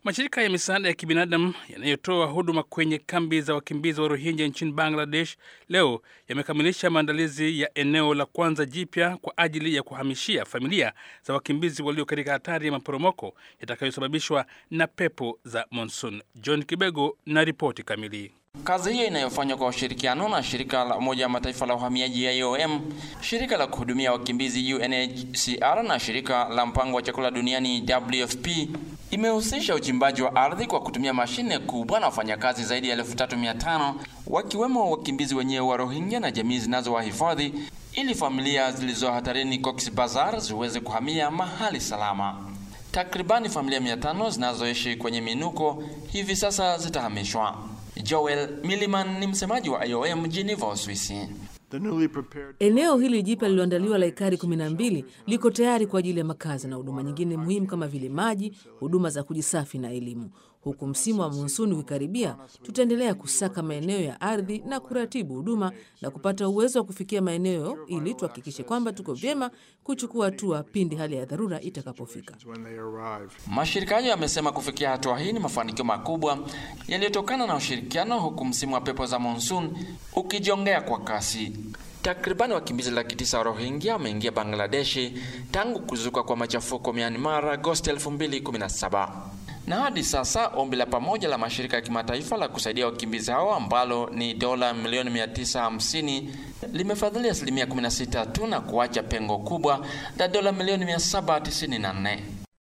Mashirika ya misaada ya kibinadamu yanayotoa huduma kwenye kambi za wakimbizi wa Rohingya nchini Bangladesh leo yamekamilisha maandalizi ya eneo la kwanza jipya kwa ajili ya kuhamishia familia za wakimbizi walio katika hatari ya maporomoko yatakayosababishwa na pepo za monsoon. John Kibego na ripoti kamili. Kazi hiyo inayofanywa kwa ushirikiano na shirika la Umoja wa Mataifa la uhamiaji IOM, shirika la kuhudumia wakimbizi UNHCR na shirika la mpango wa chakula duniani WFP imehusisha uchimbaji wa ardhi kwa kutumia mashine kubwa na wafanyakazi zaidi ya elfu tatu mia tano wakiwemo wakimbizi wenyewe wa Rohingya na jamii zinazowahifadhi ili familia zilizo hatarini Cox's Bazar ziweze kuhamia mahali salama. Takribani familia mia tano zinazoishi kwenye minuko hivi sasa zitahamishwa. Joel Milliman ni msemaji wa IOM Geneva, Uswisi. Eneo hili jipya lililoandaliwa la ekari 12 liko tayari kwa ajili ya makazi na huduma nyingine muhimu kama vile maji, huduma za kujisafi na elimu. Huku msimu wa monsuni ukikaribia, tutaendelea kusaka maeneo ya ardhi na kuratibu huduma na kupata uwezo wa kufikia maeneo ili tuhakikishe kwamba tuko vyema kuchukua hatua pindi hali ya dharura itakapofika. Mashirika hayo yamesema kufikia hatua hii ni mafanikio makubwa yaliyotokana na ushirikiano, huku msimu wa pepo za monsoon ukijongea kwa kasi. Takribani wakimbizi laki tisa wa Rohingya wameingia Bangladeshi tangu kuzuka kwa machafuko Myanmar Agosti 2017 na hadi sasa ombi la pamoja la mashirika ya kimataifa la kusaidia wakimbizi hao ambalo ni dola milioni 950 limefadhili asilimia 16 tu na kuacha pengo kubwa la dola milioni 794.